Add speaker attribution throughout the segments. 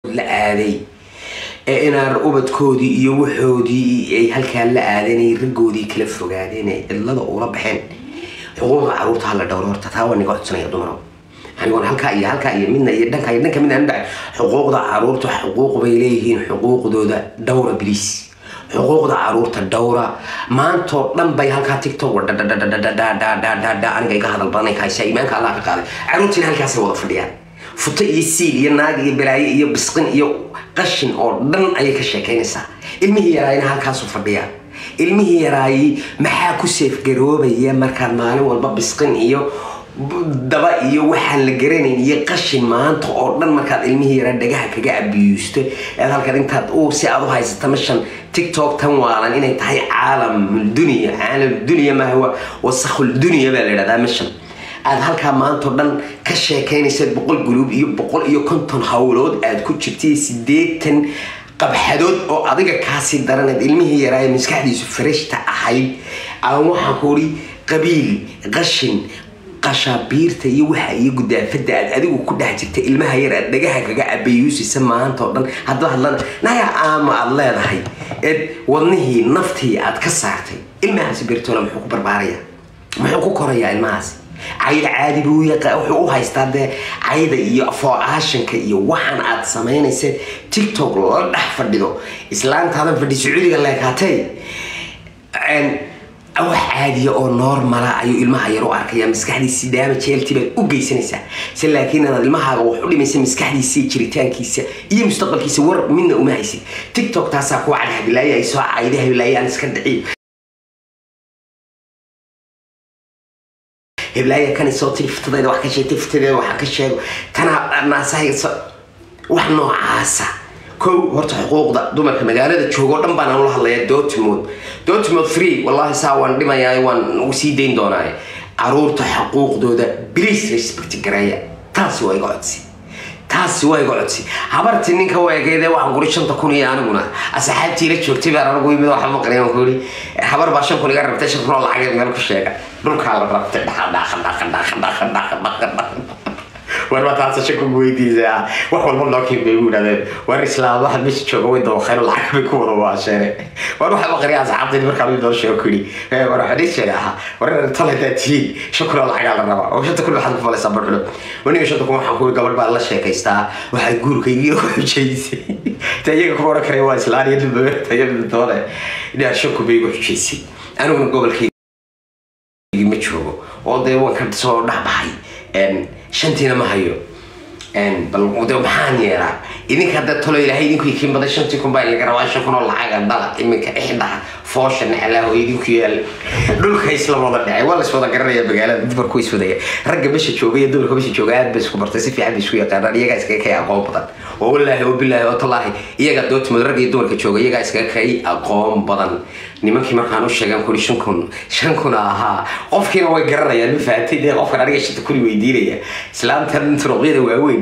Speaker 1: la aaday ee inaan ubadkoodii iyo waxoodii ay halkaan la aadanay raggoodii kala fogaadeen ee cidlada ula baxeen xuquuqda caruurta hala dhowro horta taa waa niga codsanaya dumaro anigoon halkaa iyo halkaa iyo midna iyo dhanka iyo dhanka midna andhac xuquuqda caruurta xuquuq bay leeyihiin xuquuqdooda dhowra bliis xuquuqda caruurta dhowra maantoo dhan bay halkaa tiktok dhadhadhadhadhadhadhadhadha aniga iga hadal badanay kahaysaa iimaanka allah ka qaaday caruurtiina halkaasay wada fadhiyaan futo iyo siil iyo naag iyo balaayo iyo bisqin iyo qashin oo dhan ayay ka sheekaynaysaa ilmihii yaraayna halkaasu fadhiyaa ilmihii yaraayay maxaa ku seefgaroobaya markaad maalin walba bisqin iyo daba iyo waxaan la garanayn iyo qashin maanta oo dhan markaad ilmihii yaraa dhagaha kaga abiyuusto eed halkan intaad u si aad u haysata mashan tiktok tan waalan inay tahay caalam dunya caalam dunya maaha wasakhul dunya baa la yidhahdaa mashan aad halkaa maantao dhan ka sheekaynaysa boqol guluub iyo boqol iyo konton howlood aad ku jirtay sideetan qabxadood oo adiga kaasii daraneed ilmihii yaraaye maskaxdiisu farashta ahayd aan waxaan ku uri qabiil qashin qashaabiirta iyo waxa iyo gudaafada aad adigu ku dhex jirta ilmaha yar aad dhagaha kaga abayuusisa maanta oo dhan hadda hadlana naya aama aad leedahay eed wadnihii naftii aad ka saartay ilmahaasi bertola muxuu ku barbaaraya muxuu ku korayaa ilmahaasi cayda caadi buu wuxuu u haystaa dee cayda iyo foocaashanka iyo waxaan aad samaynaysa tiktok la dhex fadhido islaantaadan fadhi sacuudiga leekaatay wax caadiya oo normala ayuu ilmaha yar u arkaya maskaxdiisii daama jeeltii baad u geysanaysaa se laakiin inaad ilmahaaga wax u dhimaysa maskaxdiisa jiritaankiisa iyo mustaqbalkiisa war midna uma haysid tiktok taasaa kuwa cadhabilaaye ay soo cayda habilaaye aan iska dhiciy heblaaya kan soo tiri fitadeeda wax ka sheegtay fitadeeda waxa ka sheego tanaa naasahaysa wax noocaasa kow horta xuquuqda dumarka magaalada joogo dhan baan ula hadlayaa dortmund dortmund free wallahi saa waan dhimayaa waan sii dayn doonaa caruurta xuquuqdooda please respect gareeya taasi waa iga codsi taasi waa iga codsi habartii ninka weegeede waxaan kuri shanta kun iyo aniguna asxaabtii la joogtay baan anigu yimid waxa maqlay aan kuri habar baa shan kun iga rabtay shan kun oo lacageed meel ku sheega dhulkaa la rabtay dhaqa dhaqa dhaqa dhaqa dhaqa dhaqa dhaqa dhaqa war baa taasa shako weydiisa wax walba loo keen bay ugu yidhahdeen war islaam waxaad meesha jooga way dawaqeen lacag bay ku wada waasheene war waxa maqriya asxaabtaydi markaa mid noo sheego kuyidhi war waxaa dhii sheega ahaa war tal haddaad tihiin shan kun oo lacagaa la rabaa oo shanta kun waxaad ku falaysaa barculo waniga shanta kun waxaan kuwi gabadh baa la sheekaystaa waxay guurkaygiiyo ku xujaysay ta iyaga kuma oran karaya waa islaan iyo dhibaayo doone inaa shan kun bay igu xujaysay aniguna gobolkaygi ma joogo oo dee waan ka soo dhexbaxay shantiina ma hayo bal de maxaan yeelaa idinka hadda talo ilaahay idinku ikiin baday shantii kun baa laga rabaa shan kun oo lacaga dhala iminka ixdhaha foosha naclaaho idinku yaal dhulka isla wada dhacay waa laiswada garanaya magaalada dumarku iswadaya ragga mesha jooga iyo dumarka mesha jooga aad bay isku bartay si fiican bay isku yaqaanaan iyagaa iskaga kay aqoon badan oo wallaahi oo bilaahi oo tallaahi iyagaa dootimood ragga iyo dumarka jooga iyagaa iskaga kay aqoon badan nimankii markaan u sheegan kuri shan kun shan kun ahaa qofkiina way garanayaan ma fahamtay dee qofkan aniga shanta kuni weydiinaya islaamtan turuqyada waaweyn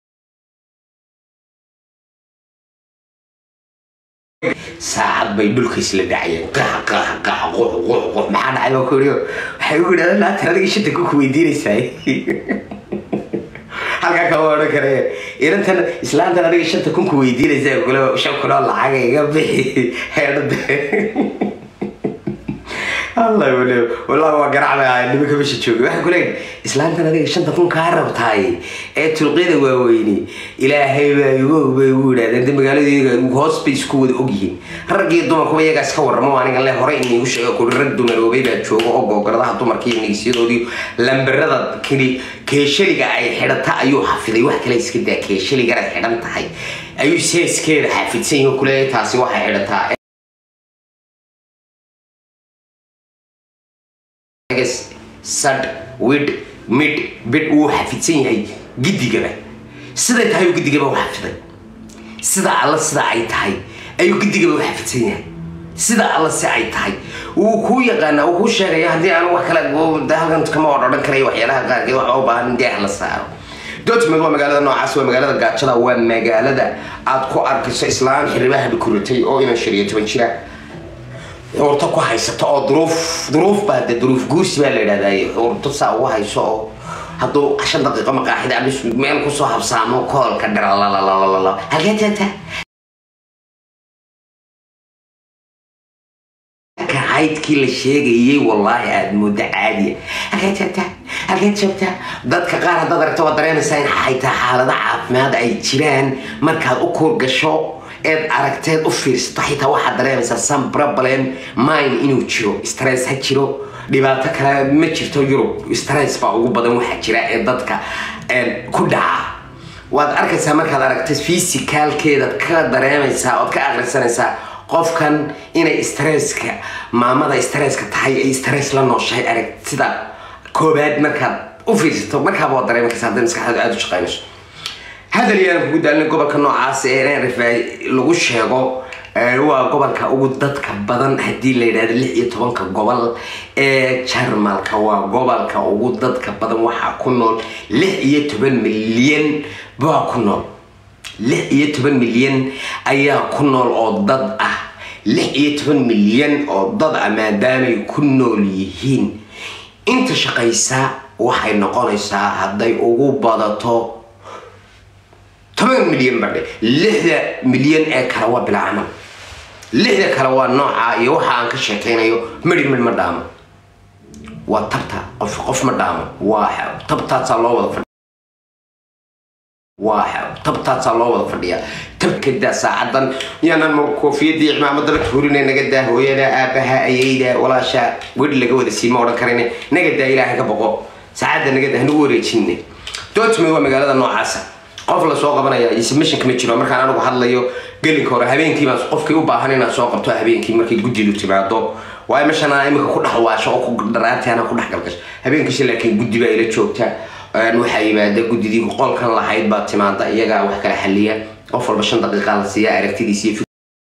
Speaker 1: saacad bay dhulka isla dhacayeen qax qax qax qux qux qux maxaa dhacay baa ku yidhi waxay ugu yidhahdeen laatan adiga shanta ku ku weydiinaysaa halkaa kama odhan kare inantan islaantan adiga shanta kun ku weydiinaysaa kule shan kun oo lacaga iga bixi heedhada allah wale wallahi waa garacbay ahay nimanka meesha joogay waxay ku leeyihin islaantan adiga shanta kun kaa rabtaay ee tulqyada waaweyni ilaahay baa igu bay ugu yidhahdeen de magaalada iyaga hoos bay isku wada ogyihiin rag iyo dumarkuba iyagaa iska warramo aniga le hore inigu sheego kuri rag dumaroobay baa jooga oo googoladaha dumarka iyo nigsiyadoodii lambarada keli keeshaliga ay xidhata ayuu xafiday wax kale iska daa keeshaligana xidhan tahay ayuu seeskeeda xafidsan yihin kuleeyahay taasi waxay xidhataa sad wid mid bid wuu xafidsan yahay gidigaba siday tahay gidigaba u xafiday sida alla sida ay tahay ayuu gidigaba u xafidsan yahay sida alla si ay tahay wuu kuu yaqaanaa wuu kuu sheegaya haddii aan wax kale halkan kama odhan karayo waxyaalaha qaarkeed waxba u baahan in deex la saaro dortmund waa magaalada noocaas waa magaalada gaajada waa magaalada aad ku arkayso islaan xiribaha dhukuratay oo inan shan iyo toban jira xuurto ku haysato oo duruuf duruuf baa de duruuf guursi baa la yidhahdaa xuurto saa ugu hayso oo hadduu shan daqiiqo maqaaxida abis meel kusoo habsaamo koolka dhiralalalala halkee tagta haydkii la sheegayay wallaahi aada muddo caadiya halkee joogta halkee joogta dadka qaar haddaad aragto waad dareemaysaa in xaytaa xaalado caafimaad ay jiraan markaad u kuur gasho eed aragteed u fiirsato xitaa waxaad dareemaysaa some problem mine inuu jiro stress ha jiro dhibaato kale ma jirto yurub stress baa ugu badan waxaa jira ee dadka ku dhaca waad arkaysaa markaad aragto physicalkeedaad ka dareemaysaa ood ka akhrisanaysaa qofkan inay stresska maamada stresska tahay ay stress la nooshahay arag sida koobaad markaad u fiirsato markaaba waad dareemi karsa hadday maskaxdaadu aada u shaqaynayso hadal yaan kugu daalin gobolka noocaas ee nrfa lagu sheego waa gobolka ugu dadka badan haddii la yidhahdo lix iyo tobanka gobol ee jarmalka waa gobolka ugu dadka badan waxaa ku nool lix iyo toban milyan baa ku nool lix iyo toban milyan ayaa ku nool oo dad ah lix iyo toban milyan oo dad ah maadaamay ku nool yihiin inta shaqaysa waxay noqonaysaa hadday ugu badato toban milyan badhe lixda milyan ee kale waa bilaa camal lixda kale waa nooca iyo waxa aan ka sheekaynayo midhi midh ma dhaamo waa tabta qof qof ma dhaamo waa tabtaasaa loo wada waa tabtaasaa loo wada fadhiyaa tabkadaa saacadan yaanan koofiyadii cimaamada la tuurina naga daa hooyada aabaha ayayda walaasha wedhi laga wada siima odhan karayne naga daa ilaahay ka boqo saacadda naga daa hanagu wareejinne dortmund waa magaalada noocaasa qof lasoo qabanaya ismishanka ma jiro markaan anigu hadlayo gelinka hore habeenkii baan qofkii u baahan inaad soo qabto habeenkii markay guddidu timaado waayo meeshana imika ku dhex waasho oo ku dharaartaana ku dhex galgasho habeenkiisa laakiin guddi baa ila joogta waxaa yimaada guddidii qolkan lahayd baa timaada iyagaa wax kala xaliya qof walba shan daqiiqa la siiya aragtidiisa iyo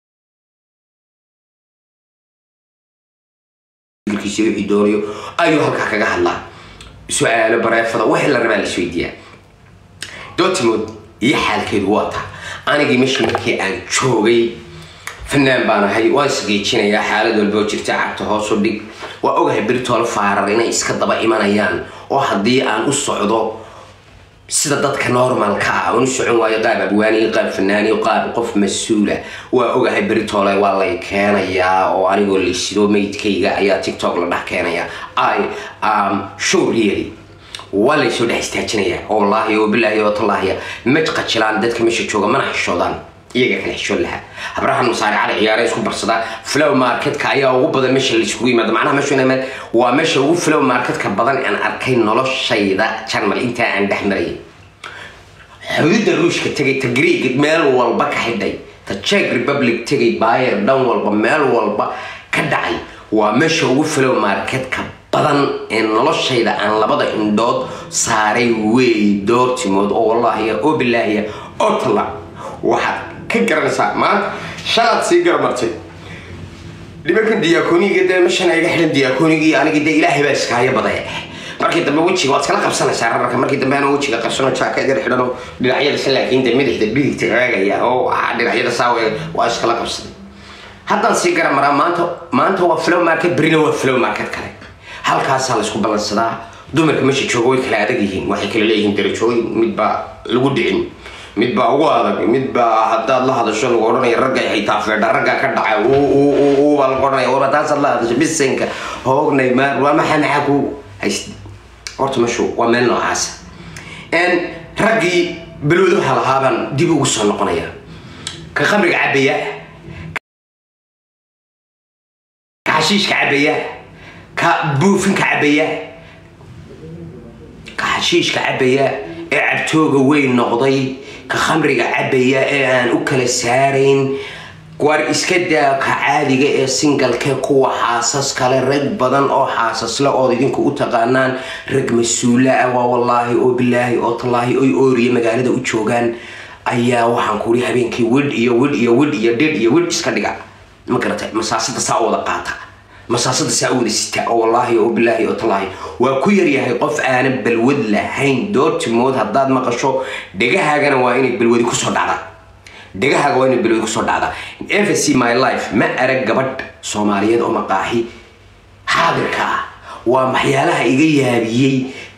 Speaker 1: fikirkiisa wixii doonayo ayuu halkaa kaga hadlaa su-aalo bareefada wixii la rabaa la isweydiiyaa dortmund iyo xaalkeedu waa taa anigii meeshii markii aan joogay fanaan baan ahay waan isgeejinayaa xaalad walboo jirta cagta hoos u dhig waa ogahay beritoole faarar inay iska daba imanayaan oo haddii aan u socdo sida dadka normalka ah aan u socon waayo qaab abwaaniyo qaab fanaaniyo qaab qof mas-uula waa ogahay beritoole waa lay keenayaa oo anigoo laysido maydkayga ayaa tiktok la dhex keenaya i am sure really waa laysoo dhex istaajinayaa oo wallaahi oo bilaahi oo tallaahiya ma qajilaan dadka meesha jooga mana xishoodaan iyaga kala xishood lahaa habrahan masaaricada ciyaare isku barsadaa flow marketka ayaa ugu badan meesha laiskugu yimaado macnaha meeshu inay waa meesha ugu flow marketka badan aan arkay noloshayda jarmal intaa aan dhex marayay xuduudda ruushka tegay ta greeg meel walba ka xidhay ta czech republic tegay bayer dhan walba meel walba ka dhacay waa meesha ugu flow marketka badan ee noloshayda aan labada indhood saaray wey doortimood oo wallaahiya oo bilaahiya oo talla waxaad ka garanaysaa maanta shalaad sii garamartay dhibankan diyaakoniga dee meshan iga xidhan diyaakoniga iyo anigi dee ilaahay baa iskaayo badaya markii dambe wejiga waad iskala qabsanaysaa rararka markii dambe ana wejiga qabsano jaakad yar xidhano dhinacyada se laakiin dee midixda bidigta raagaya oo dhinacyada saawe waa iskala qabsaday haddaan sii gara maraa maanta maanta waa flow market berina waa flow market kale halkaasaa laysku ballansadaa dumarka meesha jooga way kala adag yihiin waxay kala leeyihiin darajooyin midbaa lagu dhicin midbaa ugu adag midbaa haddaad la hadasho lagu odhanaya ragga xitaa feedha ragga ka dhacay baa lagu odhanaya wara taasaad la hadasho bisinka hoognay maar waa maxaa maxaa ku hayst horta meeshu waa meel noocaasa raggii balwadaha lahaabaan dib ugu soo noqonaya ka khamriga cabaya ka xashiishka cabaya ka buufinka cabaya ka xashiishka cabaya ee cabtooga weyn noqday ka khamriga cabaya ee aan u kala saarayn war iska daa ka caadiga ee singalkee kuwa xaasas kale rag badan oo xaasasle ood idinku u taqaanaan rag mas-uula ah waa wallaahi oo bilaahi oo tallaahi oy ooriya magaalada u joogaan ayaa waxaan kuuri habeenkii widh iyo widh iyo widh iyo dhidh iyo widh iska dhiga ma garatay masaasada saa u wada qaata masaasada saa u wada sita oo wallaahi oo bilaahi oo tallaahi waa ku yaryahay qof aanan balwad lahayn doortimood haddaad maqasho dhegahaagana waa inay balwadi kusoo dhacdaa dhegahaaga waa inay balwadi kusoo dhacdaa fc my life ma arag gabadh soomaaliyeed oo maqaaxi xaadirka ah waa maxyaalaha iga yaabiyey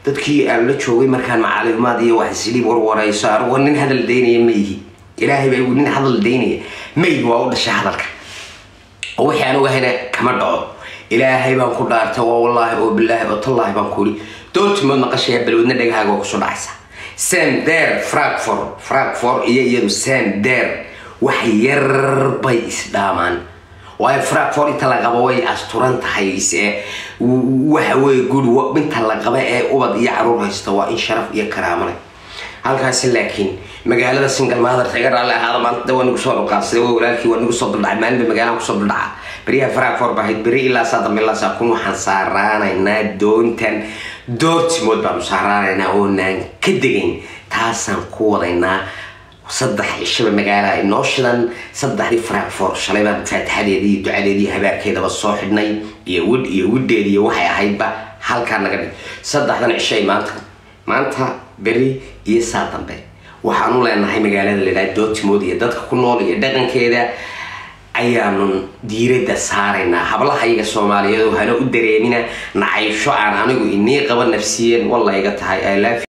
Speaker 1: dadkii aan la joogay markaan macaalimaad iyo wax isliib warwarayso anugu nin hadal daynaya ma ihi ilaahay baa igu nin hadal daynaya ma ihi waa u dhashay hadalka oo wixii aan ogahayna kama dhaco ilaahay baan ku dhaartay waa wallaahi oo bilaahi oo tallaahi baan ku ihi doortimood maqashaya balwadna dhagahaaga waa kusoo dhacaysa sam der frankfort frankfort iyo iyadu sam der wax yar bay isdhaamaan waayo frankfort inta la qabo way asturan tahay se waxa weye guri inta la qaba ee ubad iyo caruur haysta waa in sharaf iyo karaamo leh halkaasi laakiin magaalada single mother taga raalli ahaada maanta waa nagu soo dhuqaadsaday waa walaalkii waa nagu soo duldhacay maalinba magaalada kusoo duldhaca beriyaha frankfort baa ahayd beri ilaa saa dambe ilaa saa kun waxaan saaraanaynaa doontan doortimood baanu saaraanaynaa oonaan ka degayn taasaan ku wadaynaa saddex cishaba magaala inoo shidan saddexdii frankfort shalay baan faatixadeedii iyo ducadeedii habaarkeedaba soo xidhnay iyo widh iyo widheed iyo waxay ahaydba halkaa naga dhig saddexdan cishay maanta maanta beri iyo saa dambe waxaanu leenahay magaalada ladhaha dootimood iyo dadka ku nool iyo dhaqankeeda ayaanu diiradda saaraynaa hablaha iyaga soomaaliyeed oo hana u dareemina nacaysho aan anigu inii qaba nafsiyan walla iga tahay